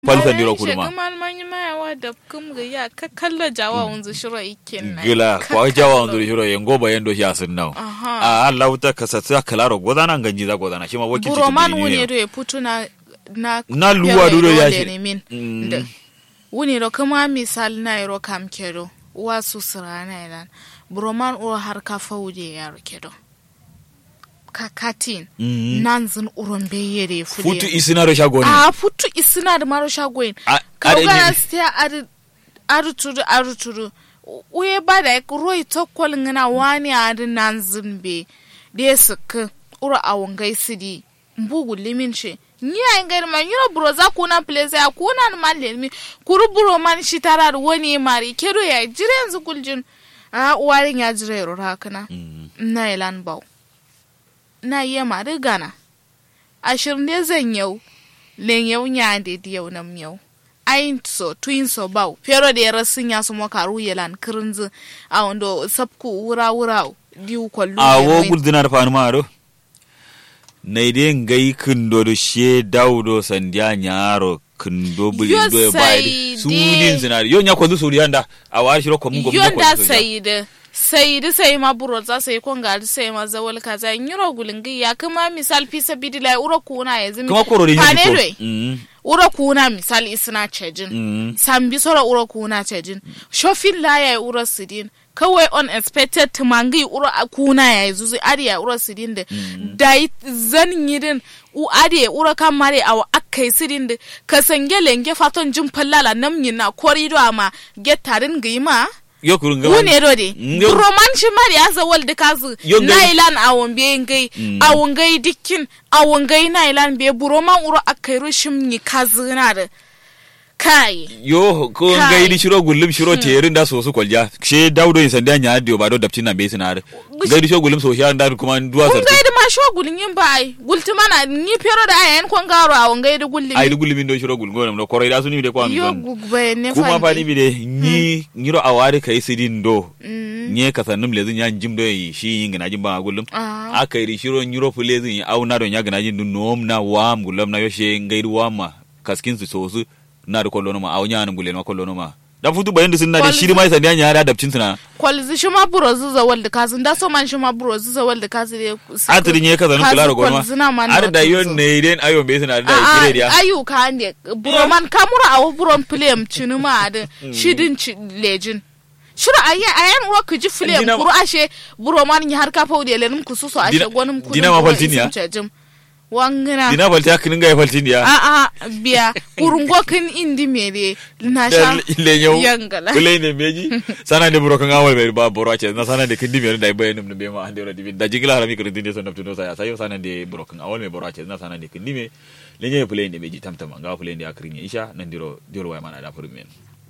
falsan diro kurma Shekaman manyi mayawa da kum ga ya ka kalla jawa unzu shiro ikin na. gila kwa jawa nduri hiro yengo ba yendo ya sun naw Aha. a Allah wuta kasatsa kalaro godana ganji za godana shi ma wakilci Buroman tudiri wuni ne do ya putu na na Na luwa pere duro ya dole shi. ne min. Mm. Da- Wuni ro kama misal na ro kam kedo. Wa su sira na ilan. Buroman uro har ka faude ya ro kedo. Kakatin. Mm. Nan zin uron beyere fude. futu isina ro shagoni a futu isina da maro shagoyin A- kawgana are- siya aruturu aruturu uye ba da roi tokkol ngana wani adi nan zimbe da ya suka ura a wangai sidi mbugu limin shi ni a ngari man yiro buro za kuna place ya kuna ni man lelmi kuru buro man shi tara da wani mari kero ya jire yanzu kuljin a uwarin ya jire yaro hakana Mm. na ilan bau na iya mari gana ashirin ne zan yau len yau nya de di yau nam yau ayin so tuin so bau pero de rasin ya so makaru yelan kirinzi a wando sabku wura wura diu kollu a wo guldina da fanu maro na ide ngai kindo do she daudo sandia nyaro kindo buli Yo do e bai sai sudin dai- zinari yo nya kwanzu suri yanda a wa shiro ko mun go mun yonda sayidi sayidi sai ma buro za sai kon gari sai ma zawal kaza nyiro gulingi ya kuma misal fi sabidila uro kuna ya zimi kuma korori ni Pane ko doi. Mm, uro kuna misal isna cejin mm. sambi sora uro kuna cejin shofin la ya uro sidin kawai unexpected tumangi uro a kuna ya zuzu ari ya uro sidin da dai zan yidin u ari ya uro kan mare a akai sidin da ka sange lenge faton jin fallala namnyin na korido ama getarin gima yo kurun ga wune do de Mm, yo- roman shi mari asa wal de kazu Yo ngai- nailan awon be ngai Mm. awon ngai dikkin awon ngai nailan be buroman uro akairu shimni kazu na da kai yo ko Kai. ngai di shiro gullum shiro terin da so su kwalja she daudo in sandia nya dio ba do daptin na be sinar ngai di shiro gullum so sha da kuma duwa kun sarti ngai da ma sho gulin yin ba ai gulti mana ni pero da ayan kon garo awon ngai da gulli ai di gullumin do shiro gulgo no koroi da suni de kwa mi yo don gugbe ne kuma fa fani bi de ni nyiro awari kai sidin do nye kasannum lezin ya jim do yi shi yin gina jim ba gullum Ah. aka yi shiro nyiro fulezin au na don ya gina jin dun nom na wam gullum na yoshe ngai wama kaskin su sosu na da kollo ma au nya nan gulle ma kollo ma da futu bayan da sun na da Kwal- shiri mai sandiya nya da dabcin suna kwalzi shi ma buro zuza wal da kazu da so man shi ma buro zuza wal da kazu de atiri nye kaza nun kula da goma ar da yon ne den ayo be suna da kire dia ayu ka ne buroman kamura awo buron film chinu ma da shidin ci lejin shuru ayi ayan uwa ku ji film Dina- kuru ashe buroman ni har ka fa de lenum ku suso ashe Dina- gonum ku Dina ma faltin ya? wangina dina balta kinin ga faltin dia a a biya kurungo kin indi mere na sha le nyau yangala kule ne meji sana de buro kan awal be ba boro ce na sana de kindi me da bayan num be ma ande ro divin da jigila harami kirin dinde son naptuno sa ya sayo sana de buro kan awal me boro ce na sana de kindi me le nye play ne meji tamtama ga play ne akrin isha nan diro diro wa mana da furumen